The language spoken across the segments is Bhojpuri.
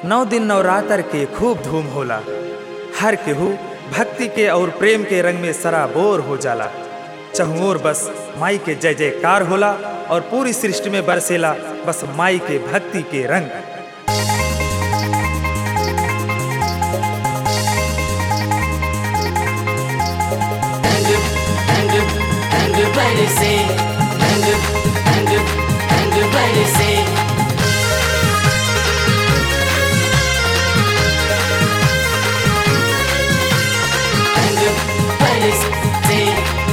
नौ दिन नवरात्र के खूब धूम होला हर केहू भक्ति के और प्रेम के रंग में सराबोर हो जाला चहुओर बस माई के जय जयकार होला और पूरी सृष्टि में बरसेला बस माई के भक्ति के रंग Everybody say, everybody say. Everybody say,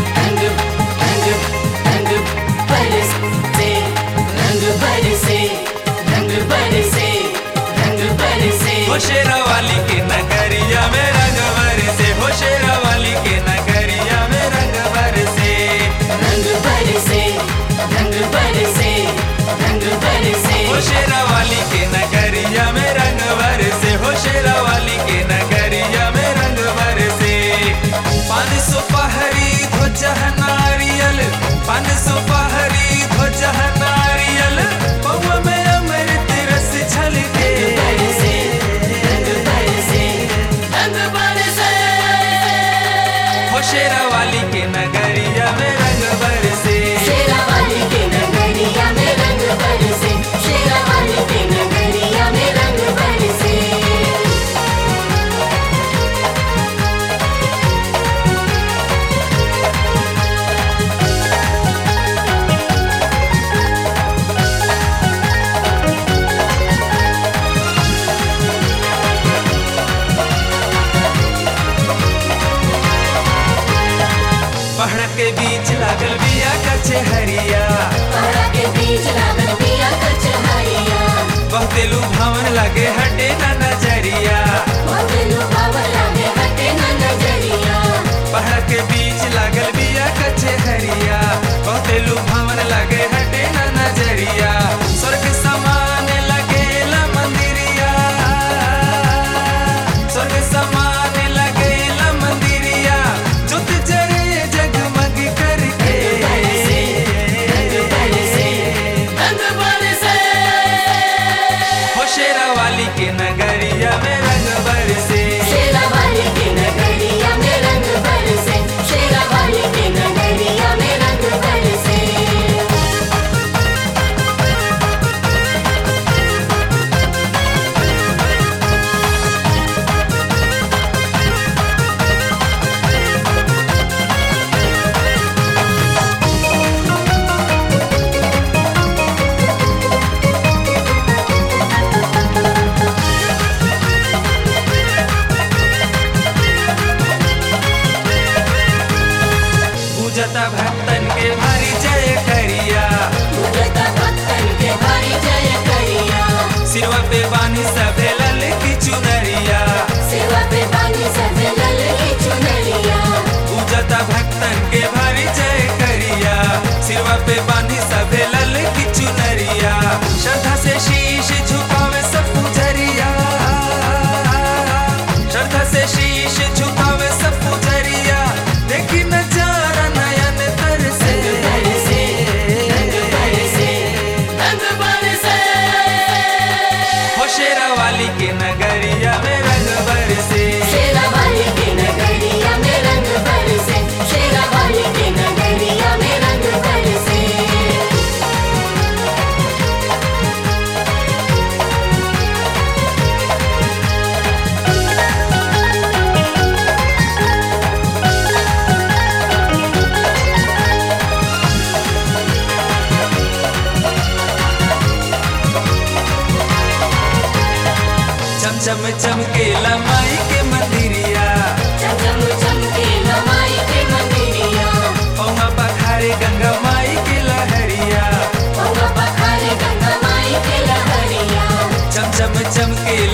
everybody say, everybody say, everybody say, everybody say. हो शेरावाली के नगरिया में रंग बरसे हो शेरावाली के नगरिया में रंग बरसे Everybody say, everybody say, everybody say. हो शेरावाली के नगरिया में रंग बरसे हो शेरावाली के नगरिया में रंग बरसे पान सौ पहरी ध्वज नारियल पान सौ पहरी ध्वज नारियल पौवा में अमृत रस छलके Everybody say, everybody say, everybody say. हो शेरावाली के नगरिया में रंग बरसे शेरावाली के नगरिया में रंग बरसे शेरावाली के नगरिया में रंग बरसे पहाड़ के बीच लागल बिया कचहरिया पहाड़ा के बीच लागल बिया कचहरिया बहुते लुभावन लगे हटे न नजरिया बहुते लुभावन लागे हटे न नजरिया पहाड़ के बीच लागल बिया कचहरिया बहुते लुभावन लगे हटे न नजरिया स्वर्ग समान लगेला मंदिरिया स्वर्ग समान लगेला मंदिरिया जुत जरे जगमग करके everybody say, everybody say. हो शेरावाली के नगरिया में रंग बरसे शेरावाली के नगरिया में रंग बरसे शेरावाली के नगरिया में रंग बरसे पूजता भक्तन के भारी जय करिया पूजता भक्तन के भारी जय करिया सिरवा पे बानी सभे लल की चुनरिया सेवा पे बानी सब लल की चुनरिया पूजता भक्तन के भारी जय करिया सिरवा पे बानी सभे लल की चुनरिया श्रद्धा से शीश झुकावे सब पुजरिया श्रद्धा से शीश झुकावे सब पुजरिया देखी नजारा नयन तरसे everybody say everybody say everybody say हो शेरावाली के नगरिया में रंग बरसे शेरावाली के नगरिया में रंग बरसे शेरावाली के नगरिया में रंग बरसे चम चम चमकेला माई के मंदिरिया चमचम चमके लमाई के मंदिरिया पौवा पखारे गंगा माई के लहरिया पौवा पखारे गंगा माई के लहरिया चम चम चमके